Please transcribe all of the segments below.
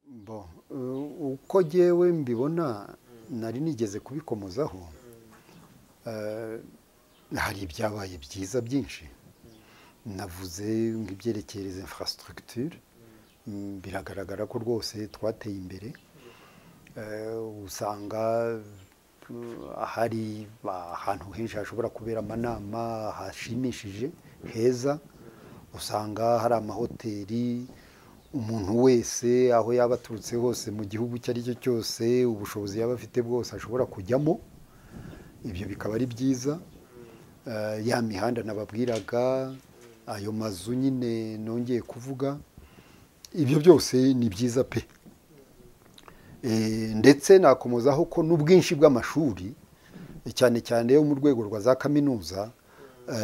bo uko ngewe mbibona nari nigeze kubikomozaho hari ibyabaye byiza byinshi navuze nk'ibyerekeye infrastructure biragaragara ko rwose twateye imbere usanga hari ahantu henshi hashobora kubera amanama hashimishije heza usanga hari amahoteli umuntu wese aho yaba aturutse hose mu gihugu icyo ari cyo cyose ubushobozi yaba afite bwose ashobora kujyamo ibyo bikaba ari byiza ya mihanda nababwiraga ayo mazu nyine nongeye kuvuga ibyo byose ni byiza pe ndetse nakomozaho ko n'ubwinshi bw'amashuri cyane cyane yo mu rwego rwa za kaminuza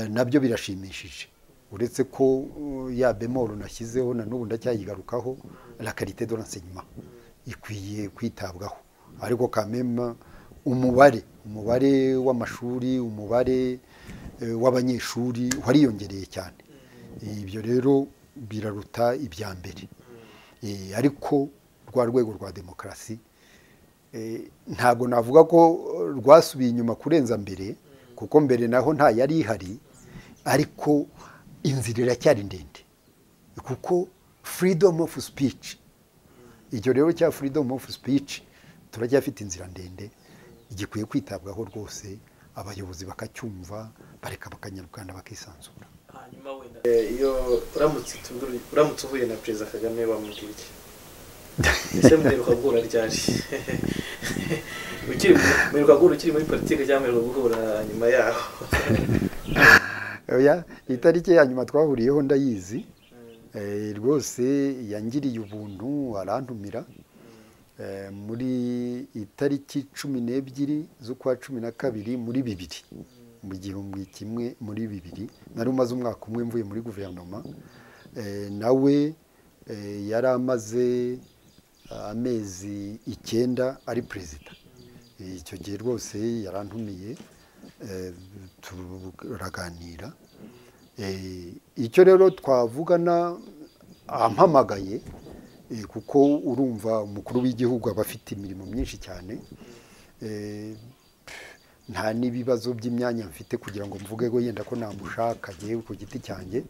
nabyo birashimishije uretse ko ya bemoro nashyizeho na n'ubu ndacyayigarukaho la karite de renseignement ikwiye kwitabwaho ariko kamema umubare umubare w'amashuri umubare w'abanyeshuri wariyongereye cyane ibyo rero biraruta ibya mbere ariko rwa rwego rwa demokarasi ntabwo navuga ko rwasubiye inyuma kurenza mbere kuko mbere naho nta yari ihari ariko inzira iracyari ndende kuko freedom of speech icyo rero cya freedom of speech turacyafite inzira ndende gikwiye kwitabwaho rwose abayobozi bakacyumva bareka bakanyarukana bakisanzura hanyuma wenda iyo uramutse uhuye na perezida kagame bamubwira iki ese mwiruka guhura ryari mwiruka guhura ukiri muri politiki cyangwa mwiruka guhura nyuma yaho itariki ya nyuma twahuriyeho ndayizi rwose yangiriye ubuntu arantumira muri itariki cumi n'ebyiri z'ukwa cumi na kabiri muri bibiri mu gihumbi kimwe muri bibiri nari umaze umwaka umwe mvuye muri guverinoma nawe yari amaze amezi icyenda ari perezida icyo gihe rwose yarantumiye turaganira icyo rero twavugana ampamagaye kuko urumva umukuru w'igihugu aba afite imirimo myinshi cyane nta n'ibibazo by'imyanya mfite kugira ngo mvuge ko yenda ko namushaka yewe ku giti cyanjye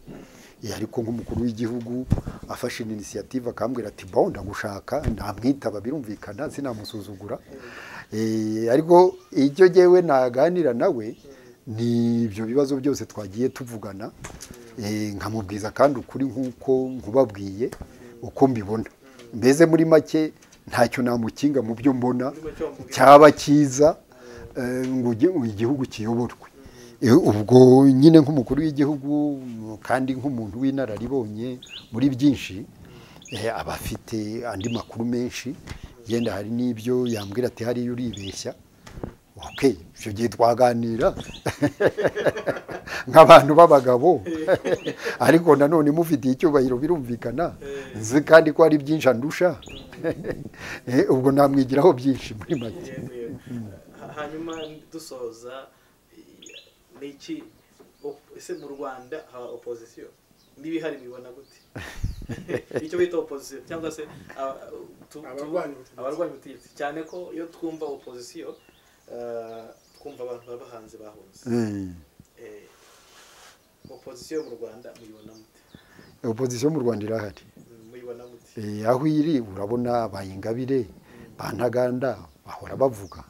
ariko nk'umukuru w'igihugu afashe inisiyative akambwira ati bo ndagushaka ntamwitaba birumvikana sinamusuzugura ariko icyo ngewe naganira nawe ni ibyo bibazo byose twagiye tuvugana nkamubwiza kandi ukuri nk'uko nkubabwiye uko mbibona mbese muri make ntacyo namukinga mu byo mbona cyaba cyiza ngo igihugu kiyoborwe ubwo nyine nk'umukuru w'igihugu kandi nk'umuntu w'inararibonye muri byinshi aba afite andi makuru menshi yenda hari n'ibyo yambwira ati hariya uribeshya oke icyo gihe twaganira nk'abantu b'abagabo ariko nanone mufitiye icyubahiro birumvikana nzi kandi ko hari byinshi andusha ubwo namwigiraho byinshi muri make hanyuma dusoza ni iki ese mu rwanda haba opozisiyo n'ibihari bibona gute icyo bita opozisiyo cyangwa se abarwanya ubutegetsi cyane ko iyo twumva opozisiyo twumva abantu baba hanze bahunze opozisiyo mu rwanda muyibona mute opozisiyo mu rwanda irahari muyibona mute aho iri urabona bayingabire bantaganda bahora bavuga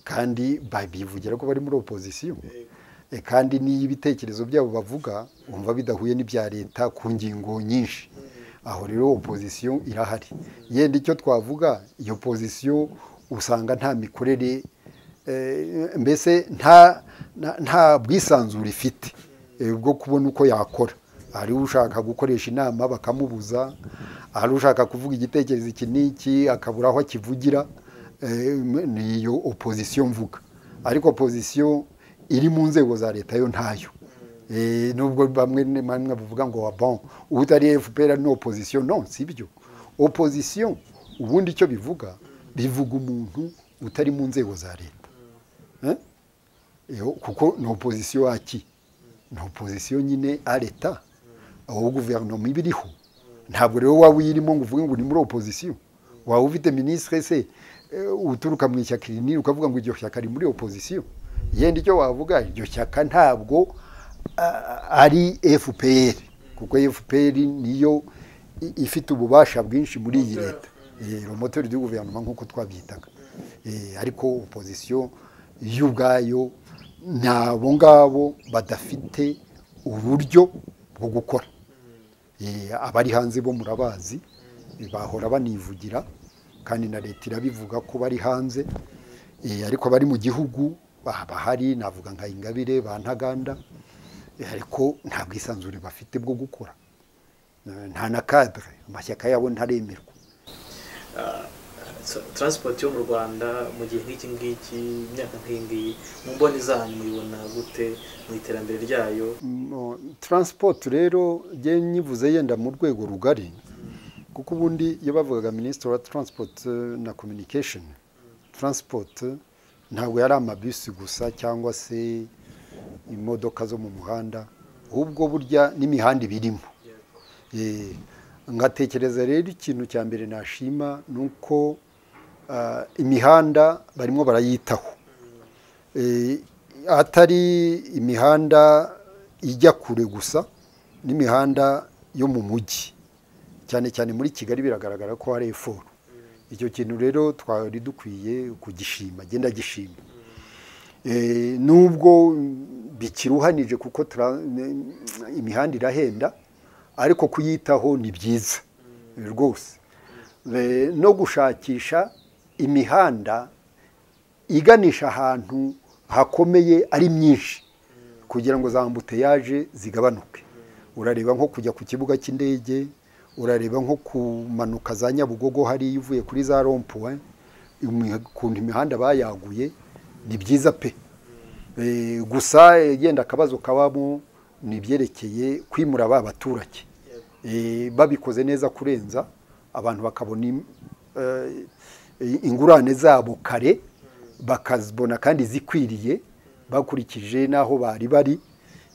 kandi bivugira ko bari muri opozisiyo kandi n'iyo ibitekerezo byabo bavuga wumva bidahuye n'ibya leta ku ngingo nyinshi aho rero opozisiyo irahari yenda icyo twavuga iyo pozisiyo usanga nta mikorere mbese nta bwisanzure ifite bwo kubona uko yakora hari ushaka gukoresha inama bakamubuza hari ushaka kuvuga igitekerezo iki n'iki akabura aho akivugira niyo opozisiyo mvuga ariko opozisiyo iri mu nzego za leta yo ntayo nubwo bamwe bamwe bavuga ngo wa bon utari fpr ni opozisiyo no si byo opozisiyo ubundi icyo bivuga bivuga umuntu utari mu nzego za leta kuko ni opozisiyo waki ni opozisiyo nyine a leta aho guverinoma iba iriho ntabwo rero waba uyirimo ngo uvuge ngo ni muri opozisiyo waba ufite minisitiri se eh, uturuka mu ishyaka iri n'iri ukavuga ngo iryo shyaka riri muri opozisiyo yenda icyo wavuga iryo shyaka ntabwo ah, ari fpr kuko fpr niyo i- ifite ububasha bwinshi muri iyi Moteur. leta romotori du guverinoma nk'uko twabyitaga Eh, ariko opozisiyo yo ubwayo ni abo ngabo badafite uburyo bwo gukora Eh, abari hanze bo murabazi bahora banivugira kandi na leta irabivuga ko bari hanze Eh, ariko abari mu gihugu baba hari navuga nka ingabire ba ntaganda Eh, ariko nta bwisanzure bafite bwo gukora Eh, nta na kadire amashyaka yabo ntaremerwa So, transport yo mu rwanda mu gihe nk'iki ngiki imyaka nk'iyi ngiyi mu mboni zanyu muyibona gute mu iterambere ryayo Mm, transport rero njye nyivuze yenda mu rwego rugari kuko ubundi iyo bavugaga minisitiri wa transport eh, na communication transport eh, ntabwo yari amabisi gusa cyangwa se imodoka zo mu muhanda ahubwo burya n'imihanda ibirimo Eh, ngatekereza rero ikintu cya mbere nashima ni uko ah, imihanda barimo barayitaho Eh, atari imihanda ijya kure gusa n'imihanda yo mu mujyi cyane cyane muri kigali biragaragara ko hari eforo icyo kintu rero twari dukwiye kugishima agenda gishima Eh, nubwo bikiruhanije kuko tra- ne- imihanda irahenda ariko kuyitaho ni byiza rwose Eh, no gushakisha imihanda iganisha ahantu hakomeye ari myinshi kugira ngo za ambuteyaje zigabanuke urareba nko kujya ku kibuga cy'indege urareba nko kumanuka za nyabugogo hariya uvuye kuri za rompuwe imi- ukuntu imihanda bayaguye ni byiza pe Eh, gusa eh, yenda akabazo kabamo ni ibyerekeye kwimura ba baturage Eh, babikoze neza kurenza abantu bakabona im- eh, ingurane zabo kare bakazibona kandi zikwiriye bakurikije n'aho bari bari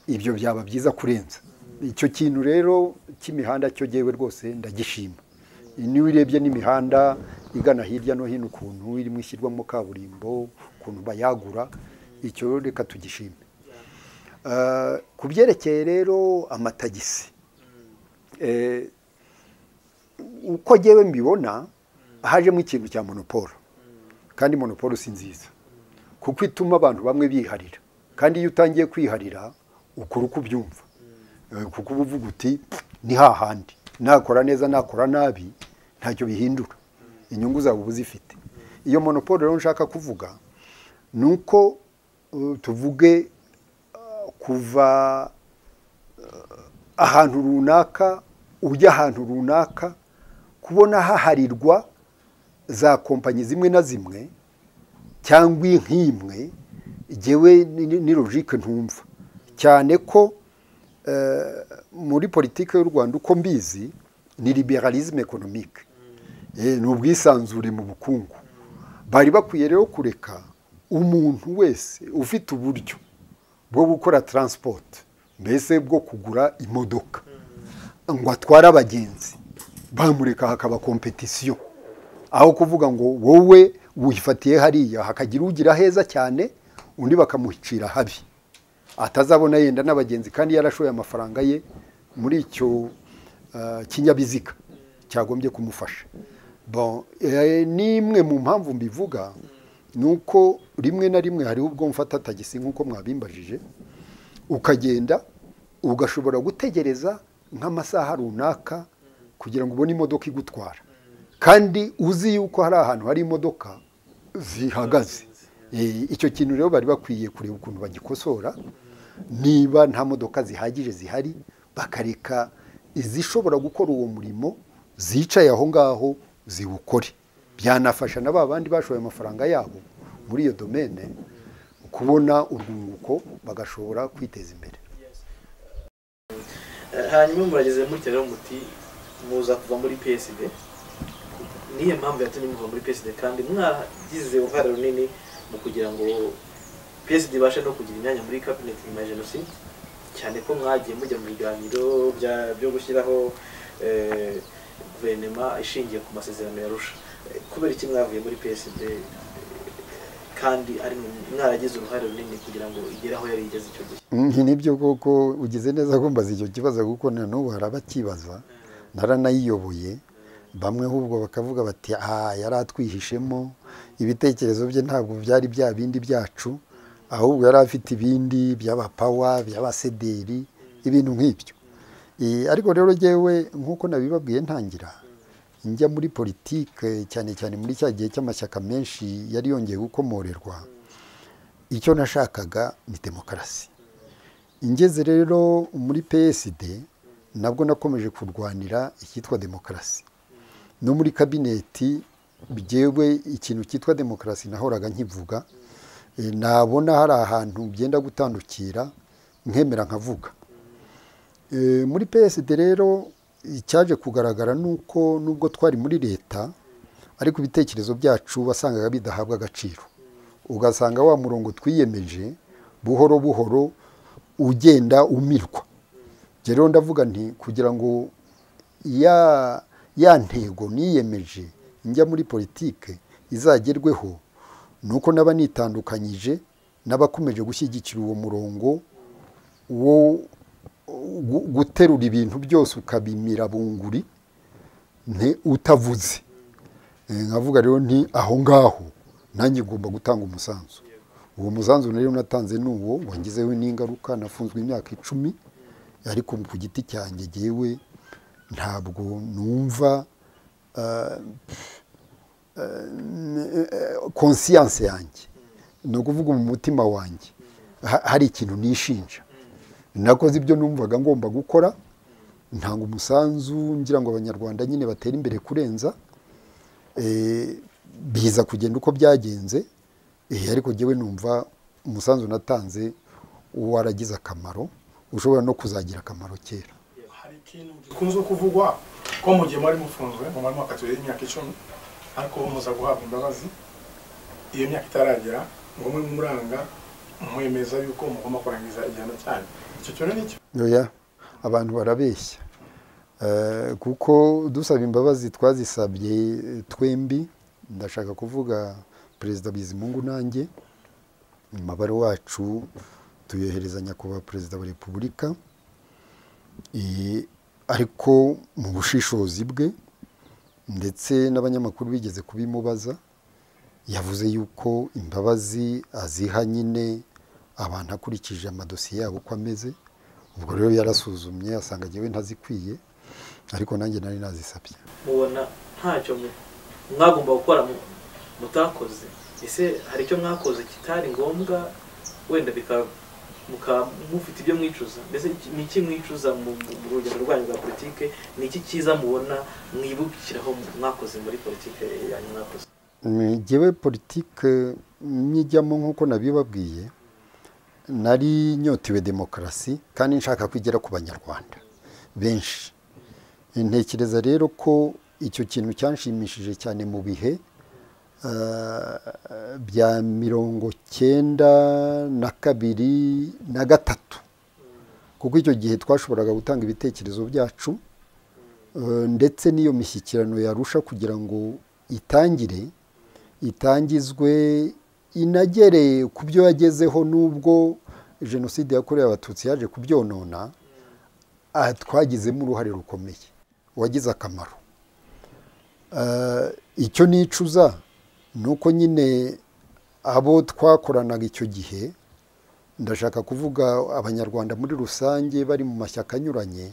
ibyo byaba byiza kurenza icyo kintu rero cy'imihanda cyo gewe rwose ndagishima niba urebye n'imihanda igana hirya no hino ukuntu irimo ishyirwamo kaburimbo ukuntu bayagura icyo reka tugishime Eh, ku byerekeye rero amatagisi Eh, uko ngewe mbibona hajemo ikintu cya monoporo kandi monoporo si nziza kuko ituma abantu bamwe biharira kandi iyo utangiye kwiharira ukora uko ubyumva Eh, kuko uba uvuga uti ni hahandi nakora neza nakora nabi ntacyo bihindura inyungu zawe uba uzifite iyo monoporo rero nshaka kuvuga ni uko eh, tuvuge eh, kuva ahantu runaka ujya ahantu runaka kubona haharirwa za kompanyi zimwe na zimwe cyangwa nk'imwe ngewe ni- ni- ni logike ntumva cyane ko eh, muri politiki y'u rwanda uko mbizi ni liberalisme economique Eh, ni ubwisanzure mu bukungu bari bakwiye rero kureka umuntu wese ufite uburyo bwo gukora transport mbese bwo kugura imodoka ngo atware abagenzi bamureka hakaba kompetisiyo aho kuvuga ngo wowe wifatiye hariya hakagira ugira heza cyane undi bakamucira habi atazabona yenda n'abagenzi kandi yarashoye amafaranga ye muri icyo eh, kinyabiziga cyagombye kumufasha Bon, eh, n'imwe mu mpamvu mbivuga ni uko rimwe na rimwe hariho ubwo mfata tagisi nk'uko mwabimbajije ukagenda ugashobora gutegereza nk'amasaha runaka kugira ngo ubone imodoka igutwara kandi uzi yuko hari ahantu hari imodoka zihagaze Eh, icyo kintu rero bari bakwiye kureba ukuntu bagikosora niba nta modoka zihagije zihari bakareka izishobora gukora uwo murimo zicaye aho ngaho ziwukore byanafasha na ba bandi bashoye amafaranga yabo muri iyo domene kubona urwunguko bagashobora kwiteza imbere Eh, hanyuma murageze muri rero muti muza kuva muri psd niyo mpamvu yatumye muva muri psd kandi mwagize uruhare runini mu kugira ngo psd ibashe no kugira imyanya muri cabinet nyuma ya jenoside cyane ko mwagiye mujya mu biganiro bya- byo gushyiraho eh, guverinoma ishingiye ku masezerano ya rusha Eh, kubera iki mwavuye muri psd eh, kandi ari mwe- mwaragize uruhare runini kugira ngo igere aho yari igeze icyo gihe Ni nibyo koko ugize neza kumbaza icyo kibazo kuko na n'ubu hari abakibaza naranayiyoboye bamwe ahubwo bakavuga bati aha yari atwihishemo ibitekerezo bye ntabwo byari bya bindi byacu ahubwo yari afite ibindi by'abapawa by'abasederi ibintu nk'ibyo Eh, ariko rero ngewe nk'uko nabibabwiye ntangira njya muri politike cyane cyane muri cya gihe cy'amashyaka menshi yari yongeye gukomorerwa icyo nashakaga ni demokarasi ingeze rero muri psd nabwo nakomeje kurwanira icyitwa demokarasi no muri kabineti byewe ikintu cyitwa demokarasi nahoraga nkivuga Eh, nabona hari ahantu byenda gutandukira nkemera nkavuga Eh, muri psd rero icyaje kugaragara ni uko nubwo twari muri leta ariko ibitekerezo byacu wasangaga bidahabwa agaciro ugasanga wa murongo twiyemeje buhoro buhoro ugenda umirwa Njye rero ndavuga nti kugira ngo ya ya ntego niyemeje njya muri politike izagerweho ni uko naba nitandukanyije n'abakomeje gushyigikira uwo murongo wo gu- guterura ibintu byose ukabimira bunguri nti utavuze Eh, nkavuga rero nti aho ngaho nanjye ngomba gutanga umusanzu uwo musanzu rero natanze ni uwo wangizeho n'ingaruka nafunzwe imyaka icumi ariko ku giti cyanjye ngewe ntabwo numva ah, konsiyanse yanjye ni ukuvuga mu mutima wanjye ha- hari ikintu nishinja nakoze ibyo numvaga ngomba gukora ntanga umusanzu ngira ngo abanyarwanda nyine batere imbere kurenza Eh, biza kugenda uko byagenze eh, ariko ngewe numva umusanzu natanze waragize akamaro ushobora no kuzagira akamaro kera hari ikintu gikunze kuvugwa ko mu gihe mwari mufunzwe mu mwari mwakatiwe y'imyaka icumi ariko muza guhabwa imbabazi iyo myaka itaragera ngo mwe muranga mwemeza yuko mugomba kurangiza igihano cyanyu icyo cyo ni cyo oya abantu barabeshya Eh, kuko dusaba imbabazi twazisabye eh, twembi ndashaka kuvuga perezida bizimungu nanjye umubare wacu tuyohereza nyakubahwa perezida wa repubulika Eh, ariko mu bushishozi bwe ndetse n'abanyamakuru bigeze kubimubaza yavuze yuko imbabazi aziha nyine abantu akurikije amadosiye yabo uko ameze ubwo rero yarasuzumye asanga ngewe ntazikwiye ariko nanjye nari nazisabye mubona ntacyo mwe- mwagomba gukora mu- mutakoze ese hari icyo mwakoze kitari ngombwa wenda bikaba muka- mufite ibyo mwicuza mbese iki- ni iki mwicuza mu mu- mu rugendo rwanyu rwa politike ni iki cyiza mubona mwibukiraho mu- mwakoze muri politike yanyu mwakoze Mm, ngewe politike nyijyamo nk'uko nabibabwiye nari nyotewe demokarasi kandi nshaka ko igera ku banyarwanda benshi ntekereza rero ko icyo kintu cyanshimishije cyane mu bihe ah, bya mirongo cyenda na kabiri na gatatu kuko icyo gihe twashoboraga gutanga ibitekerezo byacu eh, ndetse n'iyo mishyikirano yarusha kugira ngo itangire itangizwe inagere ku byo yagezeho n'ubwo jenoside yakorewe abatutsi yaje kubyonona aha twagizemo uruhare rukomeye wagize akamaro Eh, icyo nicuza ni uko nyine abo twakoranaga icyo gihe ndashaka kuvuga abanyarwanda muri rusange bari mu mashyaka anyuranye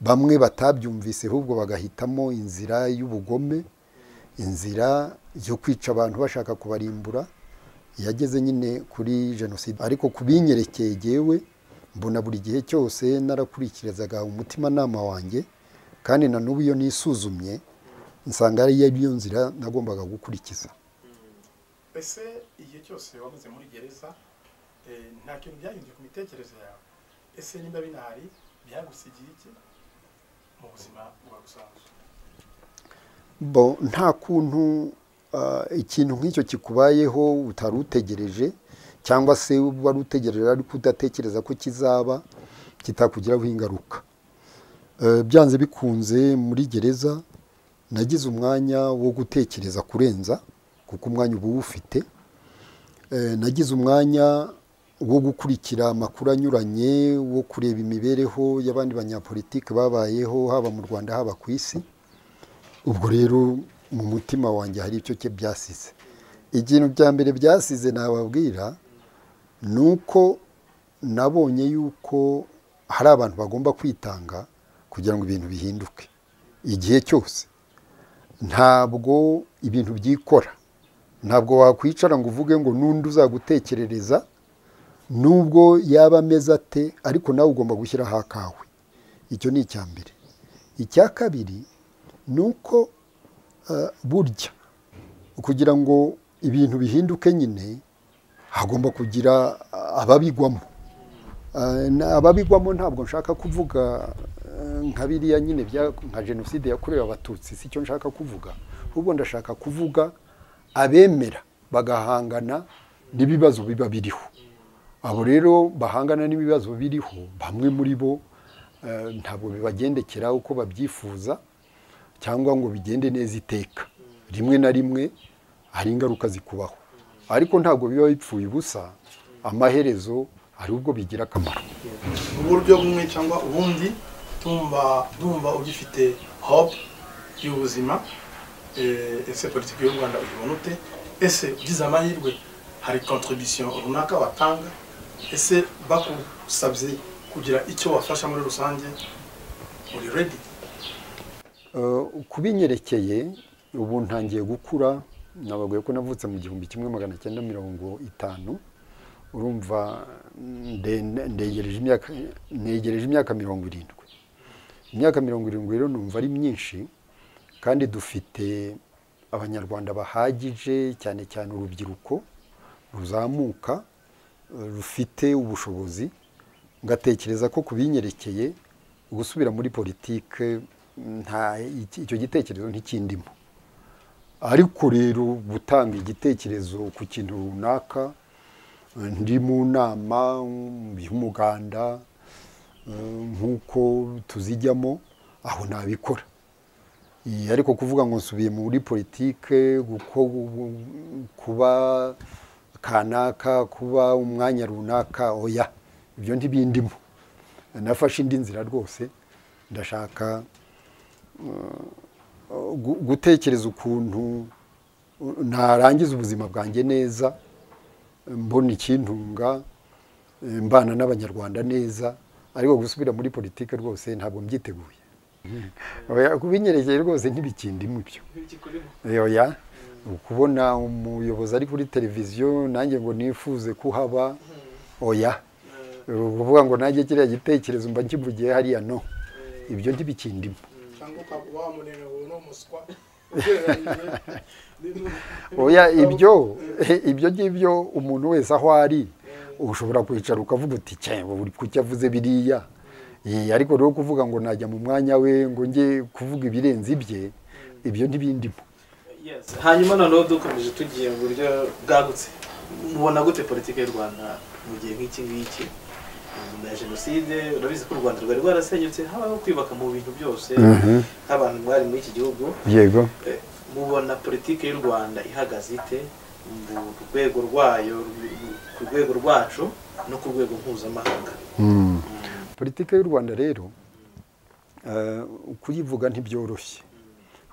bamwe batabyumvise ahubwo bagahitamo inzira y'ubugome inzira yo kwica abantu bashaka kubarimbura yageze nyine kuri jenoside ariko ku binyerekeye yewe mbona buri gihe cyose narakurikizaga umutimanama wanjye kandi na n'ubu iyo nisuzumye nsanga ari iyo nzira nagombaga gukurikiza ese igihe cyose wamaze muri gereza eh, nta kintu byahindura ku mitekerereze yawe ese niba binahari byagusigiye iki mu buzima bwa rusanzwe bo nta kuntu ah, ikintu nk'icyo kikubayeho utari utegereje cyangwa se wari utegereje ariko udatekereza ko kizaba kitakugiraho ingaruka Eh, byanze bikunze muri gereza nagize umwanya wo gutekereza kurenza kuko umwanya uba uwufite Eh, nagize umwanya wo gukurikira amakuru anyuranye wo kureba imibereho y'abandi banyapolitike babayeho haba mu rwanda haba ku isi ubwo rero mu mutima wanjye hari icyo cye byasize ikintu bya mbere byasize nababwira ni uko nabonye yuko hari abantu bagomba kwitanga kugira ngo ibintu bihinduke igihe cyose ntabwo ibintu byikora ntabwo wakwicara ngo uvuge ngo n'undi uzagutekerereza nubwo yaba ameze ate ariko nawe ugomba gushyiraho akawe icyo ni icya mbere icya kabiri ni uko eh, burya kugira ngo ibintu bihinduke nyine hagomba kugira ah, ababigwamo Eh, na- ababigwamo ntabwo nshaka kuvuga eh, nka biriya nyine bya- nka jenoside yakorewe abatutsi si cyo nshaka kuvuga ahubwo ndashaka kuvuga abemera bagahangana n'ibibazo biba biriho abo rero bahangana n'ibibazo biriho bamwe muri bo eh, ntabwo bibagendekera uko babyifuza cyangwa ngo bigende neza iteka rimwe na rimwe hari ingaruka zikubaho ariko ntabwo biba bipfuye ubusa amaherezo hari ubwo bigira akamaro mu buryo bumwe cyangwa ubundi tumva tumva ugifite hope y'ubuzima Eh, ese politiki y'u rwanda uyibona ute ese ugize amahirwe hari contribution runaka watanga ese bakusabye kugira icyo wafasha muri rusange uri ready Eh, ku binyerekeye ubu ntangiye gukura nababwiye ko navutse mu gihumbi kimwe magana cyenda mirongo itanu urumva nde- ndegereje imyaka negereje imyaka mirongo irindwi imyaka mirongo irindwi rero numva ari myinshi kandi dufite abanyarwanda bahagije cyane cyane urubyiruko ruzamuka eh, rufite ubushobozi ngatekereza ko ku binyerekeye gusubira muri politike nta iki- icyo gitekerezo ntikindimo ariko rero gutanga igitekerezo ku kintu runaka eh, ndi mu nama mm, y'umuganda eh, nk'uko tuzijyamo aho nabikora Eh, ariko kuvuga ngo nsubiye muri politike guko kuba kanaka kuba umwanya runaka oya ibyo ntibindimo nafashe indi nzira rwose ndashaka gu- gutekereza ukuntu uh, narangiza ubuzima bwanjye neza mbona ikintunga eh, mbana n'abanyarwanda neza ariko gusubira muri politike rwose ntabwo mbyiteguye Oya, kubinyereye rwose ntibikindimo ibyo ntibikikurimo oya kubona umuyobozi ari kuri televiziyo nanjye ngo nifuze kuhaba oya ukuvuga ngo nanjye kiriya gitekerezo mba nkivugiye hariya no ibyo ntibikindimo cyangwa ukaba wamunenga ngo ni umuswa ugereranyije oya ibyo ibyo ngibyo umuntu wese aho ari ushobora kwicara ukavuga uti cye uri kuki avuze biriya Eh, ariko rero kuvuga ngo najya mu mwanya we ngo njye kuvuga ibirenze ibye ibyo ntibindimo Yes. hanyuma noneho dukomeje tugiye mu buryo bwagutse mubona gute politiki y'u rwanda mu gihe nk'iki ngiki nyuma ya jenoside urabizi ko u rwanda rwari rwarasenyutse habaho kwibaka mu bintu byose nk'abantu mwari muri iki gihugu yego Eh, mubona politiki y'u rwanda ihagaze ite mu rwego rwayo mu- ku rwego rwacu no ku rwego mpuzamahanga politiki y'u rwanda rero eh, kuyivuga ntibyoroshye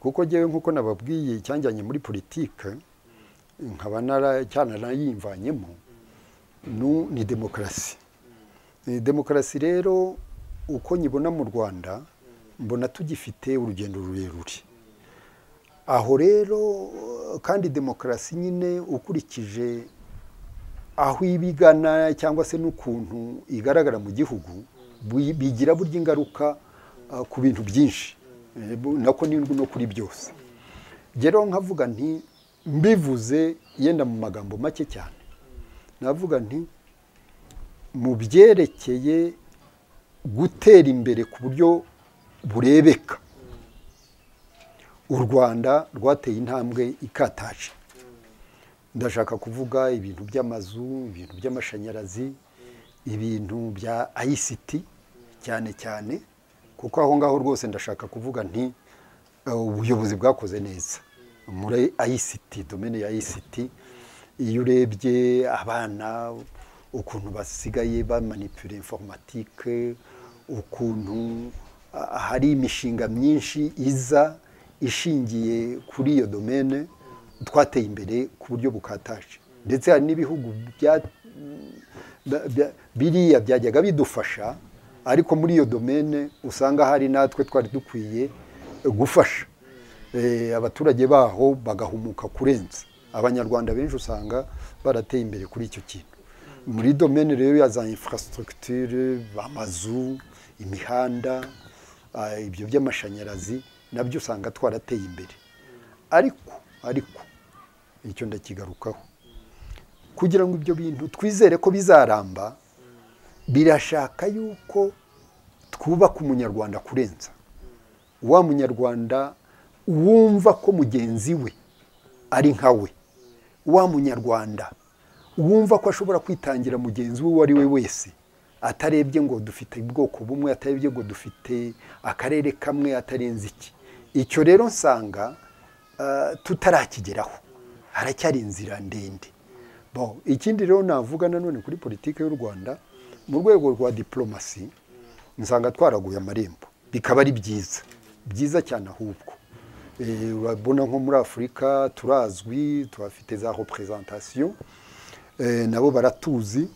kuko njyewe nk'uko nababwiye icyanjyanye muri politike nkaba nara- cyananayimvanyemo nu- ni demokarasi Eh, demokarasi rero uko nyibona mu rwanda mbona tugifite urugendo rurerure aho rero eh, kandi demokarasi nyine ukurikije aho ibigana cyangwa se n'ukuntu igaragara mu gihugu bi- bigira burya ingaruka ah, ku bintu byinshi Eh, bu- nako n'indwi no kuri byose rero nkavuga nti mbivuze yenda mu magambo make cyane navuga nti mu byerekeye gutera imbere ku buryo burebeka u rwanda rwateye intambwe ikataje ndashaka kuvuga ibintu by'amazu ibintu by'amashanyarazi ibintu bya ICT cyane cyane kuko aho ngaho rwose ndashaka kuvuga nti eh, ubuyobozi bwakoze neza muri ICT domene ya ICT iyo urebye abana ukuntu basigaye bamanipura informatike ukuntu ah, hari imishinga myinshi iza ishingiye kuri iyo domene twateye imbere ku buryo bukataje ndetse hari n'ibihugu bya- ba- ba- biriya byajyaga bidufasha ariko muri iyo domene usanga hari natwe twari dukwiye eh, gufasha Eh, abaturage baho bagahumuka kurenza abanyarwanda benshi usanga barateye imbere kuri icyo kintu muri domene rero ya za infrastructure amazu imihanda ah, ibyo by'amashanyarazi nabyo usanga twarateye imbere ariko ariko icyo ndakigarukaho kugira ngo ibyo bintu twizere ko bizaramba birashaka yuko twubaka umunyarwanda kurenza wa munyarwanda wumva ko mugenzi we ari nka we wa munyarwanda wumva ko ashobora kwitangira mugenzi we uwo ari we wese atarebye ngo dufite ubwoko bumwe atarebye ngo dufite akarere kamwe atarenze iki icyo rero nsanga ah, tutarakigeraho haracyari inzira ndende Bon, ikindi rero navuga nanone kuri politiki y'u Rwanda mu rwego rwa diplomasi nsanga twaraguye amarembo bikaba ari byiza byiza cyane ahubwo Eh, urabona nko muri afurika turazwi tuhafite za representation Eh, nabo baratuzi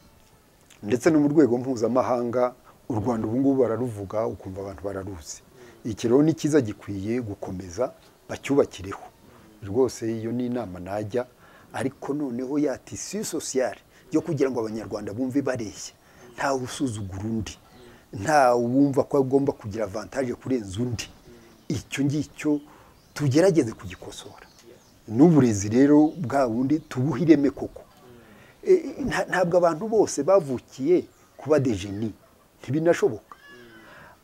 ndetse no mu rwego mpuzamahanga u rwanda ubu ngubu bararuvuga ukumva abantu bararuzi iki rero ni cyiza gikwiye gukomeza bacyubakireho rwose iyo ni inama najya ariko noneho ya tisi sosiyale yo kugira ngo abanyarwanda bumve bareshya ntawe usuzugura undi ntawe wumva ko agomba kugira avantaje kurenza undi icyo ngicyo tugerageze kugikosora n'uburezi rero bwa bundi tubuhe ireme koko E, nta- ntabwo abantu bose bavukiye kuba dejeni ntibinashoboka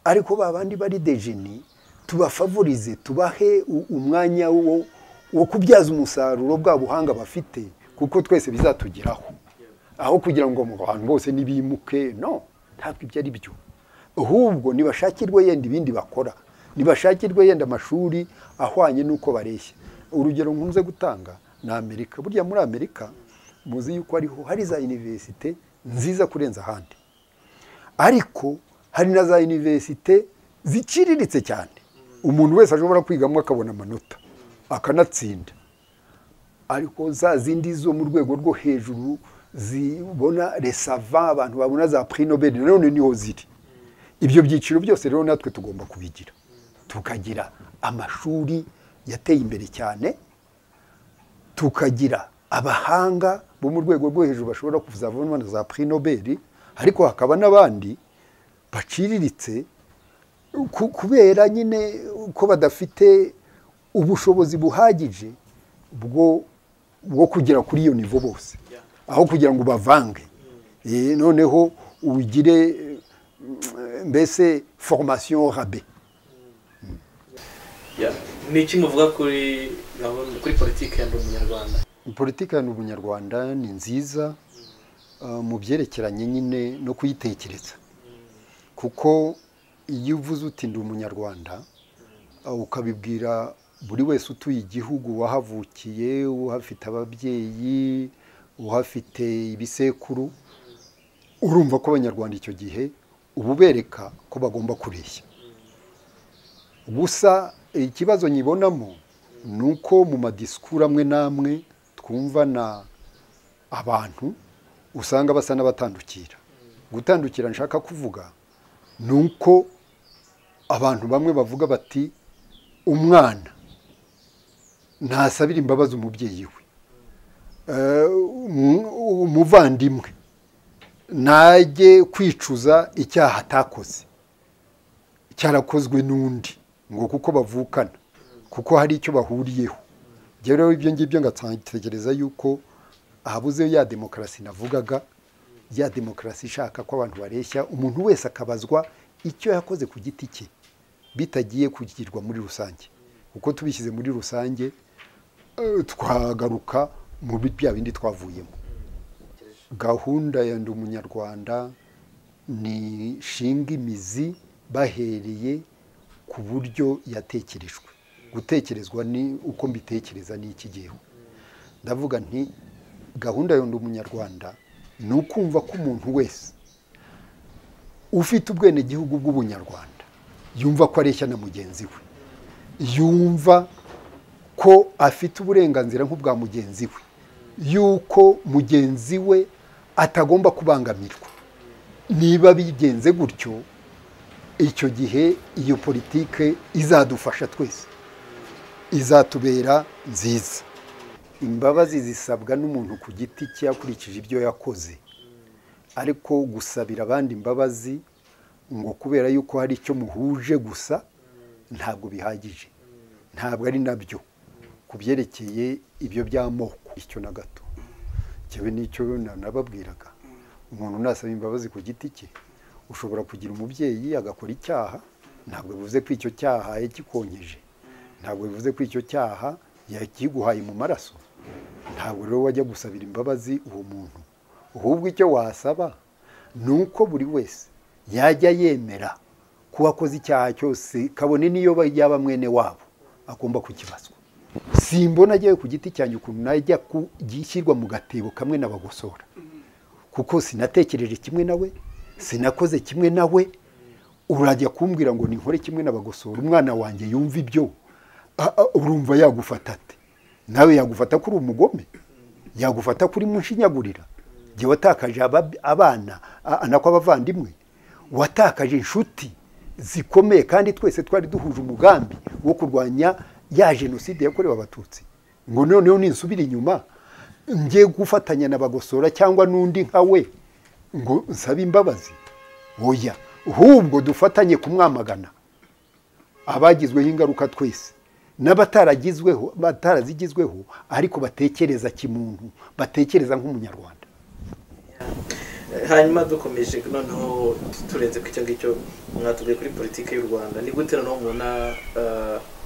ariko ba bandi bari dejeni tubafavorize tubahe u- umwanya wo, wo kubyaza umusaruro bwa buhanga bafite kuko twese bizatugeraho aho kugira ngo mu bantu bose nibimuke no ntabwo ibyo ari byo ahubwo nibashakirwe yenda ibindi bakora nibashakirwe yenda amashuri ahwanye n'uko bareshya urugero nkunze gutanga ni amerika burya muri amerika muzi yuko ariho hari za univerisite nziza kurenza ahandi ariko hari na za univerisite ziciriritse cyane umuntu wese ashobora kwigamo akabona amanota akanatsinda ariko za zindi zo mu rwego rwo hejuru zibona resava abantu babona za prix nobel nanone niho ziri ibyo byiciro byose rero natwe tugomba kubigira tukagira amashuri yateye imbere cyane tukagira abahanga bo mu rwego rwo hejuru bashobora kuzavamo na za prix nobel ariko hakaba n'abandi baciriritse ku- kubera nyine ko badafite ubushobozi buhagije bwo bwo kugera kuri iyo nivo bose Yeah. aho kugira ngo ubavange Eh, noneho ugire eh, mbese formation rabe Yeah. ni iki muvuga kuri gahunda kuri politiki ya ndi umunyarwanda politiki ya ubunyarwanda ni nziza uh, mu byerekeranye nyine no kuyitekereza kuko iyo uvuze uti ndi umunyarwanda uh, ukabibwira buri wese utuye igihugu wahavukiye uhafite ababyeyi uhafite ibisekuru urumva ko abanyarwanda icyo gihe uba ubereka ko bagomba kureshya gusa ikibazo nyibonamo ni uko mu madisikuru amwe n'amwe twumvana abantu usanga basa n'abatandukira gutandukira nshaka kuvuga ni uko abantu bamwe bavuga bati umwana ntasabira imbabazi umubyeyi we Eh, umu- umuvandimwe ntajye kwicuza icyaha atakoze cyarakozwe n'undi ngo kuko bavukana kuko hari icyo bahuriyeho Njyewe rero ibyo ngibyo ngatekereza yuko habuze ya demokarasi navugaga ya demokarasi ishaka ko abantu bareshya umuntu wese akabazwa icyo yakoze ku giti cye bitagiye kugirwa muri rusange kuko tubishyize muri rusange eh, twagaruka muri bya bindi twavuyemo gahunda ya ndi umunyarwanda ni shinga imizi bahereye ku buryo yatekerejwe gutekerezwa ni uko mbitekereza ni iki gihe ndavuga nti gahunda yunda umunyarwanda ni ukumva ko umuntu wese ufite ubwenegihugu bw'ubunyarwanda yumva ko areshya na mugenzi we yumva ko afite uburenganzira nk'ubwa mugenzi we yuko mugenzi we atagomba kubangamirwa niba bigenze gutyo icyo gihe iyo politike izadufasha twese izatubera nziza imbabazi zisabwa n'umuntu ku giti cye yakurikije ibyo yakoze ariko gusabira abandi imbabazi ngo kubera yuko hari icyo muhuje gusa ntabwo bihagije ntabwo ari nabyo ku byerekeye ibyo by'amoko icyo na gato cyewe n'icyo nababwiraga umuntu nasaba imbabazi ku giti cye ushobora kugira umubyeyi agakora icyaha ntabwo bivuze ko icyo cyaha yakikonkeje ntabwo bivuze ko icyo cyaha yakiguhaye mu maraso ntabwo rero wajya gusabira imbabazi uwo muntu ahubwo icyo wasaba ni uko buri wese yajya yemera ko uwakoze icyaha cyose kabone n'iyo yaba mwene wabo agomba kukibazwa simbona agiye ku giti cyanjye ukuntu najya gishyirwa mu gatebo kamwe n'abagosora kuko sinatekereje kimwe nawe sinakoze kimwe nawe urajya kumbwira ngo ni nkore kimwe n'abagosora umwana wanjye yumva ibyo urumva yagufata ate nawe yagufata ko uri umugome yagufata ko uri mushinyagurira igihe watakaje abana anako abavandimwe watakaje inshuti zikomeye kandi twese twari duhuje umugambi wo kurwanya ya jenoside yakorewe abatutsi ngo noneho ninsubira inyuma njye gufatanya na bagosora cyangwa n'undi nka we ngo nsabe imbabazi oya ahubwo dufatanye kumwamagana abagizweho ingaruka twese n'abataragizweho batarazigizweho ariko batekereza kimuntu batekereza nk'umunyarwanda hanyuma dukomeje noneho turenze ku icyo ngicyo mwatubwiye kuri politiki y'u rwanda ni gute noneho mubona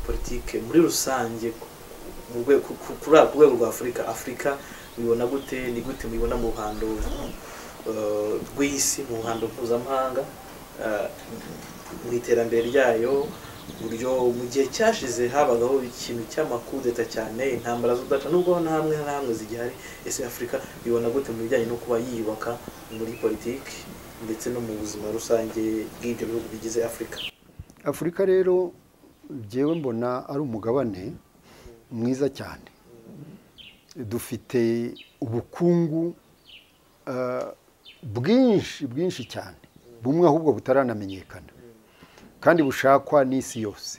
politiki muri rusange ku rwego rwa afurika afurika mubibona gute ni gute mubibona mu ruhando rw'isi mu ruhando mpuzamahanga mu iterambere ryayo buryo mu gihe cyashize habagaho ikintu cy'amakudeta cyane intambara z'udata nubwo na hamwe na hamwe zigihari ese afurika ibona gute mu bijyanye no kuba yiyubaka muri politiki ndetse no mu buzima rusange bw'ibyo bihugu bigize afurika afurika rero byewe mbona ari umugabane mwiza cyane dufite ubukungu bwinshi bwinshi cyane bumwe ahubwo butaranamenyekana kandi bushakwa n'isi yose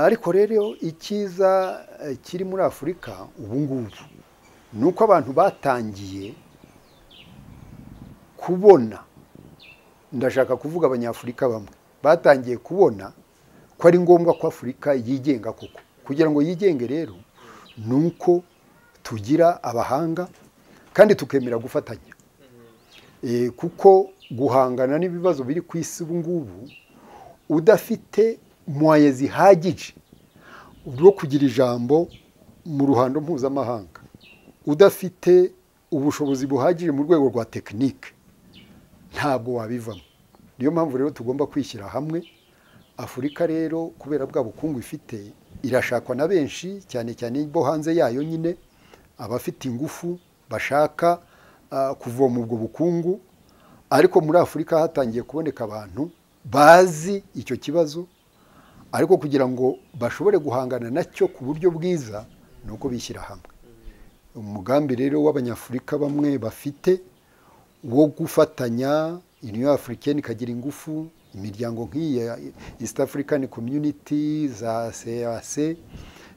ariko rero icyiza kiri muri afurika ubu ngubu ni uko abantu batangiye kubona ndashaka kuvuga abanyafurika bamwe batangiye kubona ko ari ngombwa ko afurika yigenga koko kugira ngo yigenge rero ni uko tugira abahanga kandi tukemera gufatanya kuko guhangana n'ibibazo biri ku isi ubu ngubu udafite muwaye zihagije rwo kugira ijambo mu ruhando mpuzamahanga udafite ubushobozi buhagije mu rwego rwa tekinike ntabwo wabivamo niyo mpamvu rero tugomba kwishyira hamwe afurika rero kubera bwa bukungu ifite irashakwa na benshi cyane cyane bo hanze yayo nyine abafite ingufu bashaka kuvoma ubwo bukungu ariko muri afurika hatangiye kuboneka abantu bazi icyo kibazo ariko kugira ngo bashobore guhangana nacyo ku buryo bwiza ni uko bishyira hamwe umugambi rero w'abanyafurika bamwe bafite wo gufatanya iniyo afurikeni ikagira ingufu imiryango nk'iyi ya east african community za cac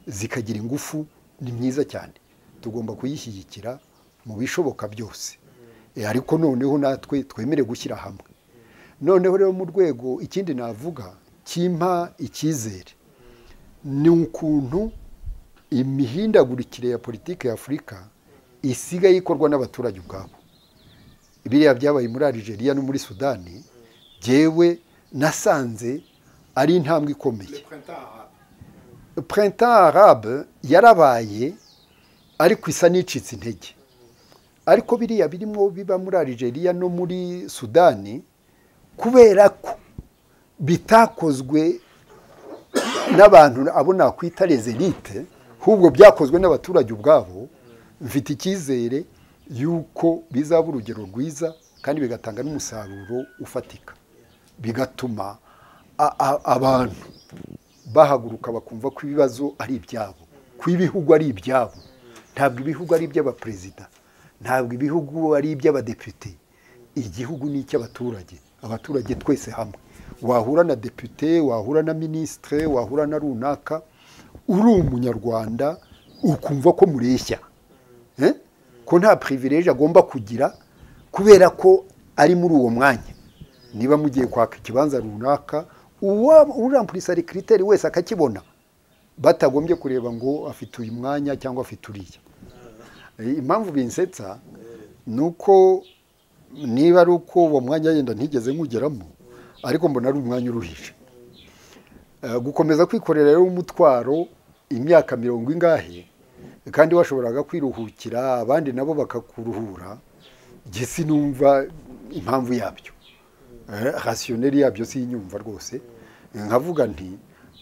zikagira ingufu ni myiza cyane tugomba kuyishyigikira mu bishoboka byose ariko noneho natwe twemere gushyira hamwe noneho rero mu rwego ikindi navuga kimpa icyizere ni ukuntu imihindagurikire ya politiki ya afurika isigaye ikorwa n'abaturage ubwabo biriya byabaye muri Algeria no muri sudani byewe nasanze ari intambwe ikomeye printemps arabe yarabaye ariko isa n'icitse intege ariko biriya birimo biba muri Algeria no muri sudani kubera ko bitakozwe n'abantu abo nakwita rezerite ahubwo byakozwe n'abaturage ubwabo mfite icyizere y'uko bizaba urugero rwiza kandi bigatanga n'umusaruro ufatika bigatuma a- a- abantu bahaguruka bakumva ko ibibazo ari ibyabo ko ibihugu ari ibyabo ntabwo ibihugu ari iby'abaperezida ntabwo ibihugu ari iby'abadepite igihugu ni icy'abaturage abaturage twese hamwe wahura na depute wahura na minisitire wahura na runaka uri umunyarwanda ukumva ko mureshya Eh? ko nta pirivireje agomba kugira kubera ko ari muri uwo mwanya niba mugiye kwaka ikibanza runaka uriya kiriteri wese akakibona batagombye kureba ngo afite uyu mwanya cyangwa afite uriya Eh, impamvu binsetsa ni uko niba ari uko uwo mwanya yenda ntigeze nkugeramo ariko mbona ari umwanya uruhije Eh, gukomeza kwikorera rero umutwaro imyaka mirongo ingahe kandi washoboraga kwiruhukira abandi nabo bakakuruhura njye sinumva impamvu yabyo Eh, rasiyoneri yabyo sinyumva rwose nkavuga nti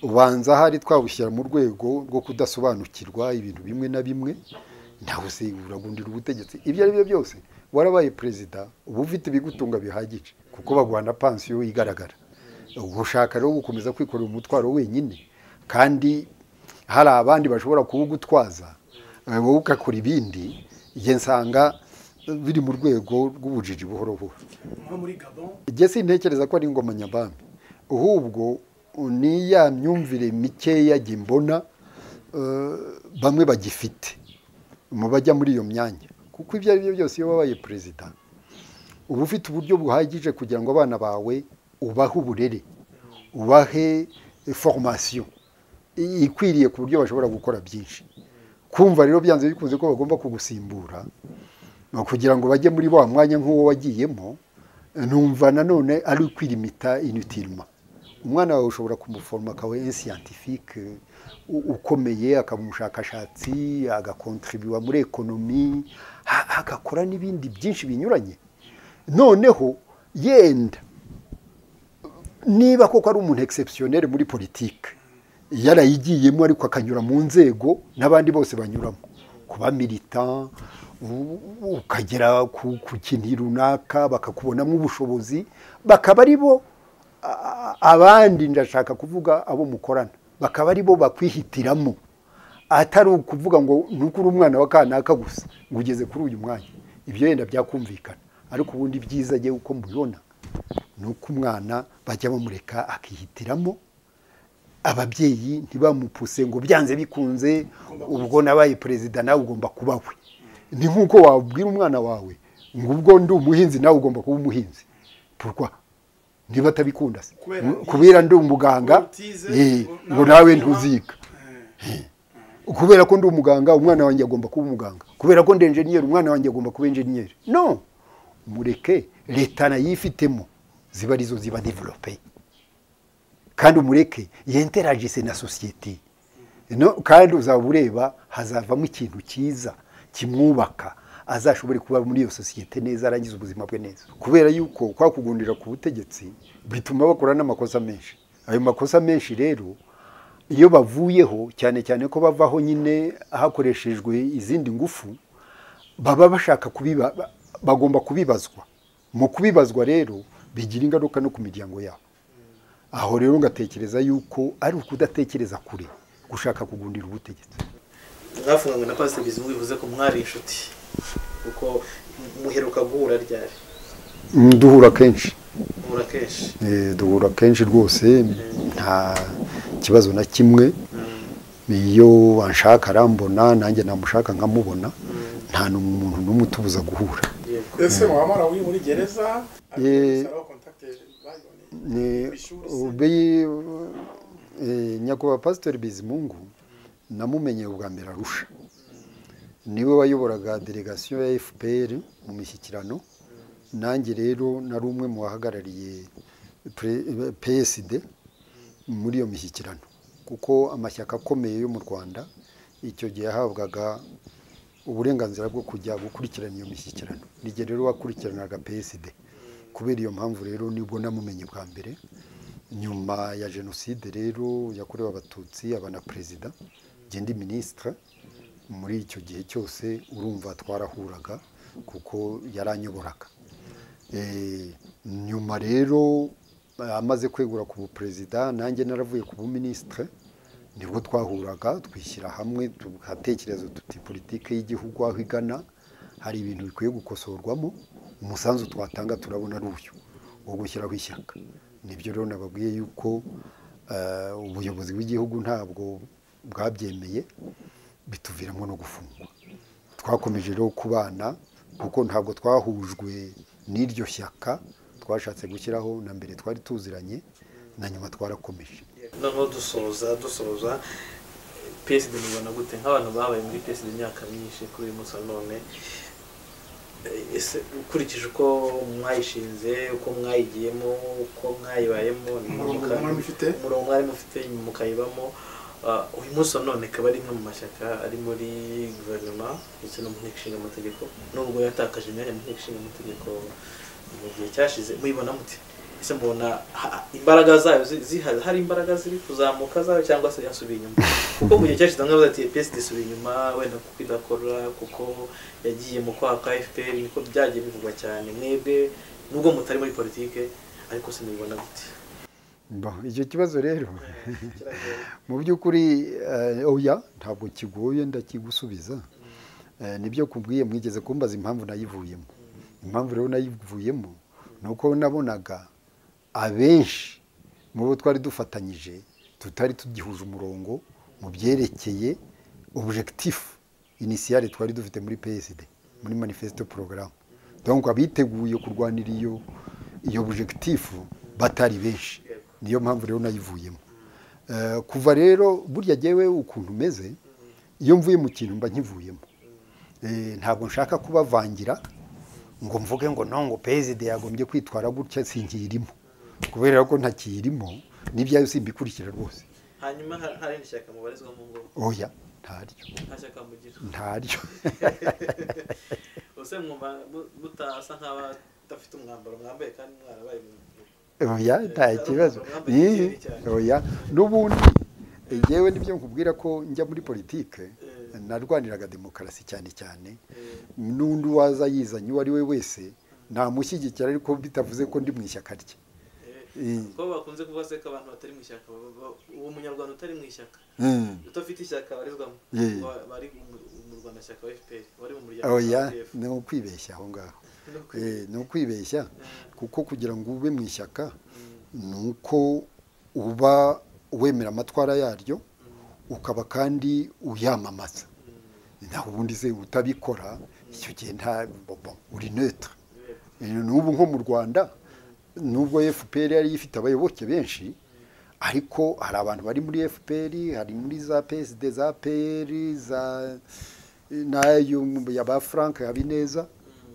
ubanza hari twawushyira mu rwego rwo kudasobanukirwa ibintu bimwe na bimwe ntawe se uragundira ubutegetsi ibyo ari byo byose warabaye perezida uba ufite ibigutunga bihagije kuko baguhana pansiyo igaragara ugushaka rero gukomeza kwikorera umutwaro wenyine kandi hari abandi bashobora kuwugutwaza eh, wowe ugakora ibindi njye nsanga eh, biri mu rwego rw'ubujiji buhoro buhoro nko muri gabon njye sintekereza ko ari ingoma nyabami ahubwo ni ya myumvire mikeya jye mbona eh, bamwe bagifite mu bajya muri iyo myanya kuko ibyo ari byo byose iyo wabaye perezida uba ufite uburyo buhagije kugira ngo abana bawe ubahe uburere ubahe foromasiyo ikwiriye ku buryo bashobora gukora byinshi kumva rero byanze bikunze ko bagomba kugusimbura ni kugira ngo bajye muri wa mwanya nk'uwo wagiyemo numva nanone ari ukwirimita inutirima umwana wawe ushobora kumuforoma akawe ensiyantifike ukomeye akaba umushakashatsi agakontribuwa muri ekonomi ha- agakora n'ibindi byinshi binyuranye noneho yenda niba koko ari umuntu egisepusiyoneri muri politiki yarayigiyemo ariko akanyura mu nzego n'abandi bose banyuramo kuba milita u- ukagera ku ku kintu runaka bakakubonamo ubushobozi bakaba ari bo a- a- abandi ndashaka kuvuga abo mukorana bakaba ari bo bakwihitiramo atari ukuvuga ngo nuko uri umwana wa kanaka gusa ngo ugeze kuri uyu mwanya ibyo yenda byakumvikana ariko ubundi byiza agiye uko mbibona ni uko umwana bajya bamureka akihitiramo ababyeyi ntibamupuse ngo byanze bikunze ubwo nabaye perezida nawe ugomba kuba we ni nk'uko wabwira umwana wawe ngo ubwo ndi umuhinzi nawe ugomba kuba umuhinzi purwa niba atabikunda se Kubera- kubera ndi umuganga Ngo utize, eh, ngo ngo nawe nawe ukiba. ntuziga kubera ko ndi umuganga umwana wanjye agomba kuba umuganga kubera ko ndi enjeniyeri umwana wanjye agomba kuba enjeniyeri no mureke leta nayifitemo ziba arizo ziba develope kandi umureke yenteragise na sosiyete no kandi uzaba ureba hazavamo ikintu cyiza kimwubaka azashobore kuba muri iyo sosiyete neza arangiza ubuzima bwe neza kubera yuko kwa kugundira ku butegetsi bituma bakora n'amakosa menshi ayo makosa menshi rero iyo bavuyeho cyane cyane ko bavaho nyine hakoreshejwe izindi ngufu baba bashaka kubiba ba- bagomba kubibazwa mu kubibazwa rero bigira ingaruka no ku miryango yabo aho rero ngatekereza yuko ari ukudatekereza kure gushaka kugundira ubutegetsi mwafunganywe na pasiteri bizimungu bivuze ko mwari inshuti kuko muheruka guhura ryari duhura kenshi muhura kenshi Eh, duhura kenshi rwose nta kibazo na kimwe iyo wanshaka arambona nanjye namushaka nkamubona nta n'umuntu n'umwe utubuza guhura yego ese wamara uri muri gereza Eh, Aba contact bayiboneye. ni Ishuri se. ubi eh, nyakubahwa pasiteri bizimungu namumenyeye ubwa mbere arusha niwe wayoboraga delegasiyo ya fpr mu mishyikirano nanjye rero nari umwe mu bahagarariye pre- eh, psd muri iyo mishyikirano kuko amashyaka akomeye yo mu rwanda icyo gihe yahabwaga uburenganzira bwo kujya gukurikirana iyo mishyikirano nijye rero wakurikiranaga psd kubera iyo mpamvu rero nibwo namumenye bwa mbere nyuma ya jenoside rero yakorewe abatutsi aba na perezida ndi minisitiri muri icyo gihe cyose urumva twarahuraga kuko yaranyoboraga Eh, nyuma rero eh, amaze kwegura ku buperezida nanjye naravuye ku buminisitiri nibwo twahuraga twishyira hamwe tugatekereza tuti politiki y'igihugu aho igana hari ibintu bikwiye gukosorwamo umusanzu twatanga turabona ari uyu wo gushyiraho ishyaka nibyo rero nababwiye yuko eh, ubuyobozi bw'igihugu ntabwo bwabyemeye bituviramo no gufungwa twakomeje rero kubana kuko ntabwo twahujwe n'iryo shyaka twashatse gushyiraho na mbere twari tuziranye na nyuma twarakomeje noneho dusoza dusoza psd mubona gute nk'abantu babaye muri psd imyaka myinshi kuri uyu munsi wa none eh, ese ukurikije uko mwayishinze uko mwayigiyemo uko mwayibayemo umurongo mwari mufite umurongo mwari mufite mukayibamo ah, uyu munsi wa none akaba ari imwe mu mashyaka ari muri guverinoma ndetse no mu nteko ishinga amategeko nubwo yatakaje imyanya mu nteko ishinga amategeko mu gihe cyashize muyibona mute ese mubona ha- imbaraga zayo zi- zihari hari imbaraga ziri kuzamuka zayo cyangwa se yasubiye inyuma kuko mu gihe cyashize bamwe bavuga ati psd isubiye inyuma wenda kuko idakora kuko yagiye mu kwaka fpr niko byagiye bivugwa cyane mwebwe nubwo mutari muri politike ariko se mubibona gute Bon, icyo kibazo rero mu by'ukuri eh, oya ntabwo kigoye ndakigusubiza Eh, nibyo kubwiye mwigeze kumbaza impamvu nayivuyemo impamvu rero nayivuyemo ni uko nabonaga abenshi mu bo twari dufatanyije tutari tugihuje umurongo mu byerekeye objectif initiale twari dufite muri PSD muri manifesto program donc abiteguye kurwanira iyo iyo objectif batari benshi niyo mpamvu rero nayivuyemo Eh, kuva rero burya jyewe ukuntu umeze iyo mvuye mu kintu mba nkivuyemo Eh, ntabwo nshaka kubavangira ngo mvuge ngo no ngo perezida yagombye kwitwara gutya sinkirimo kubera ko ntakirimo n'ibyayo simbikurikira rwose hanyuma ha- nta rindi shyaka mubarizwamo ngo oya ntaryo nta shyaka mugira ntaryo ese mwumva mu- mutasa nk'abadafite umwambaro mwambaye kandi mwarabaye mu oya nta kibazo Ii, oya n'ubundi eh, jewe nibyo nkubwira ko njya muri politike Eh. narwaniraga demokarasi cyane cyane eh, n'undi waza yizanye uwo ari we wese namushyigikira ariko bitavuze ko ndi mu ishyaka rye eh, kuko bakunze kuvuga se ko abantu batari mu ishyaka baba- baba- uwo munyarwanda utari mu ishyaka Mm. udafite ishyaka abarizwamo Yeah. Wa- bari mu- mu rwandashyaka wa fpr wari mu muryango wa oya RDF. ni ukwibeshya aho ngaho No kwe- Eh, ni ukwibeshya kuko kugira ngo ube mu ishyaka ni uko uba wemera amatwara yaryo ukaba kandi uyamamaza naho ubundi se utabikora icyo gihe nta bobo uri neutre Yeah. Eh, n'ubu nko mu rwanda nubwo fpr yari ifite abayoboke benshi ariko hari abantu bari muri fpr hari muri za psd za pr za n'ayo ya ba frank habineza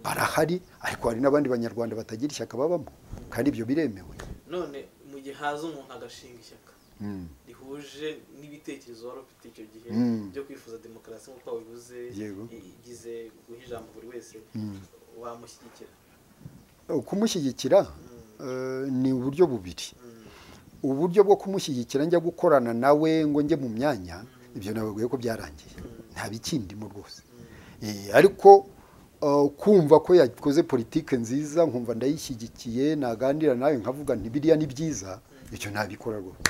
barahari ariko hari n'abandi banyarwanda batagira ishyaka babamo kandi ibyo biremewe none mu gihe haza umuntu agashinga ishyaka Mm. rihuje n'ibitekerezo wari ufite icyo gihe Mm. byo kwifuza demokarasi nk'uko wabivuze Yego. igize guha ijambo buri wese wamushyigikira kumushyigikira eh, ni uburyo bubiri uburyo bwo kumushyigikira njya gukorana nawe ngo njye mu myanya ibyo nababwiye ko byarangiye nta bikindimo rwose Eh, ariko eh, kumva ko yakoze politike nziza nkumva ndayishyigikiye naganira nawe nkavuga nti biriya ni byiza icyo nabikora rwose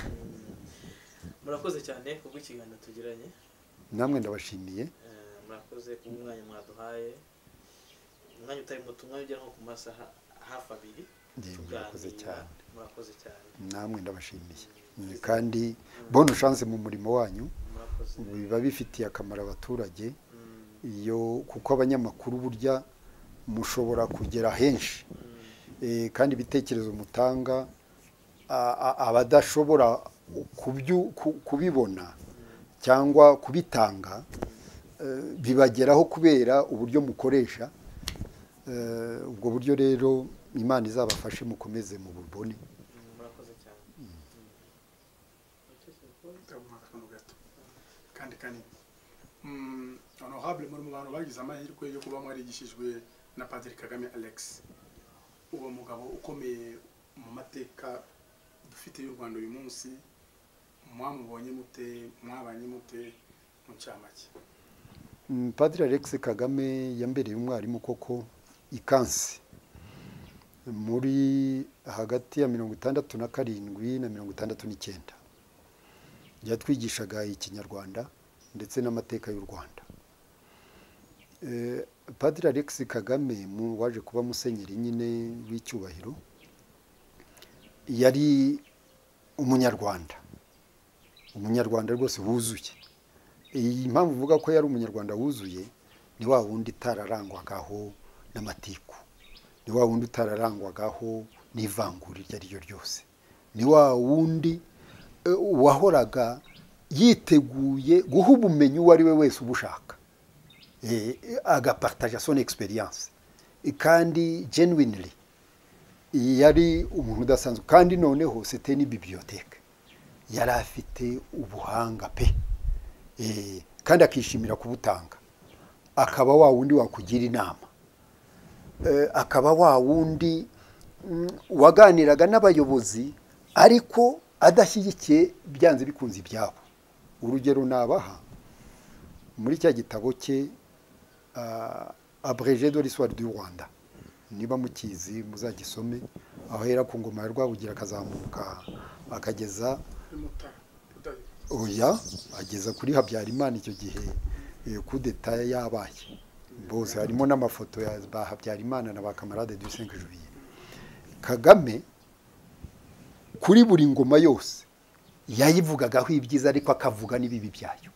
murakoze cyane kubwo ikiganiro tugiranye namwe ndabashimiye Eh, murakoze kuba umwanya mwaduhaye umwanya utari muto umwanya ugera nko ku masaha hafi abiri Yego, murakoze Tuganira. cyane. murakoze cyane namwe ndabashimiye Eh, kandi bonne chance mu murimo wanyu murakoze biba bifitiye akamaro abaturage Mm, iyo kuko abanyamakuru burya mushobora kugera henshi mm. Eh, kandi ibitekerezo mutanga a- a- abadashobora kubyu- ku- kubibona cyangwa kubitanga eh, bibageraho kubera uburyo mukoresha Eh, ubwo buryo rero imana izabafashe mukomeze mu bubone Mm, murakoze cyane Mm. ndabona akantu gato kandi kanini Mm, honorable muri mu bantu bagize amahirwe yo kuba mwarigishijwe na padiri kagame alex uwo mugabo ukomeye mu mateka dufite y'u rwanda uyu munsi mwamubonye mute mwabanye mute mu cyamake Mm, padiri alex kagame yambereye umwarimu koko ikansi muri hagati ya mirongo itandatu na karindwi na mirongo itandatu n'icyenda yatwigishaga ikinyarwanda ndetse n'amateka y'u rwanda Eh, padiri alex kagame mu- waje kuba musenyeri nyine w'icyubahiro yari umunyarwanda umunyarwanda rwose wuzuye iyi mpamvu uvuga ko yari umunyarwanda wuzuye ni wa wundi utararangwagaho n'amatiku ni wa wundi utararangwagaho n'ivangura iryo ari ryo ryose ni wa wundi eh, wahoraga yiteguye guha ubumenyi uwo ari we wese ubushaka Eh, agapartaja son experience Eh, kandi genuinely yari umuntu udasanzwe kandi noneho site ni bibliothèque yari afite ubuhanga pe Eh, kandi akishimira kubutanga akaba wa wundi wakugira inama Eh, akaba wa wundi mm, waganiraga n'abayobozi ariko adashyigikiye byanze bikunze ibyabo urugero nabaha muri cya gitabo cye ah, abrégé de l'histoire du rwanda niba mukizi muzagisome ahera ku ngoma ya rwabugira akazamuka akageza mutara udahita oya ageza kuri habyarimana icyo gihe eh, kudeta yabaye bose harimo n'amafoto ya ba habyarimana na ba kamarade du cinq juillet kagame kuri buri ngoma yose yayivugagaho ibyiza ariko akavuga n'ibibi byayo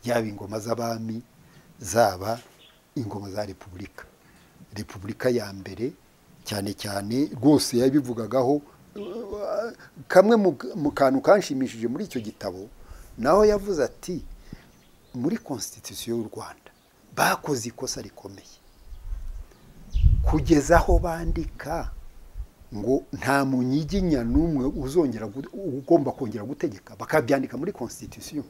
yaba ingoma z'abami zaba ingoma za repubulika repubulika ya mbere cyane cyane rwose yabivugagaho uh, kamwe mu- mu kantu kanshimishije muri icyo gitabo naho yavuze ati muri konstitusiyo y'u rwanda bakoze ikosa rikomeye kugeza aho bandika ngo nta munyiginya n'umwe uzongera gu- ugomba kongera gutegeka bakabyandika muri konstitusiyo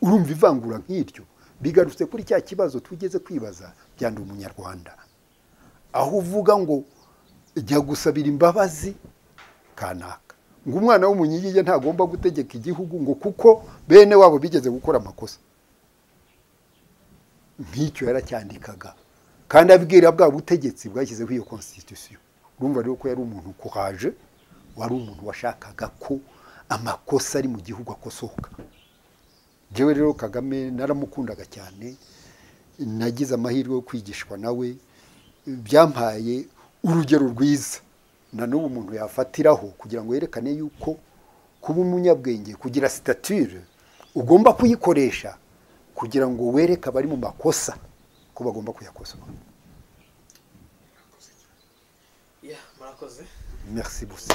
urumva ivangura nk'iryo bigarutse kuri cya kibazo tugeze kwibaza byanda umunyarwanda aho uvuga ngo jya gusabira imbabazi kanaka ngo umwana w'umunyigige ntagomba gutegeka igihugu ngo kuko bene wabo bigeze gukora amakosa nk'icyo yaracyandikaga kandi abwira bwa butegetsi bwashyizeho iyo konstitusiyo urumva rero ko yari umuntu kuhaje wari umuntu washakaga ko amakosa ari mu gihugu akosoka jewe rero kagame naramukundaga cyane nagize amahirwe yo kwigishwa nawe byampaye urugero rwiza na n'ubu umuntu yafatiraho kugira ngo yerekane yuko kuba umunyabwenge kugira sitatire ugomba kuyikoresha kugira ngo wereke abari mu makosa ko bagomba kuyakosora ya murakoze merci busa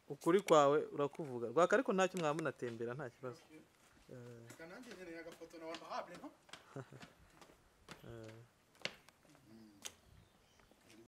ukuri kwawe urakuvuga rwaka ariko ntacyo mwamunatembera nta kibazo Eh, reka nanjye nkeneye agafoto na wabahabwe nto eh.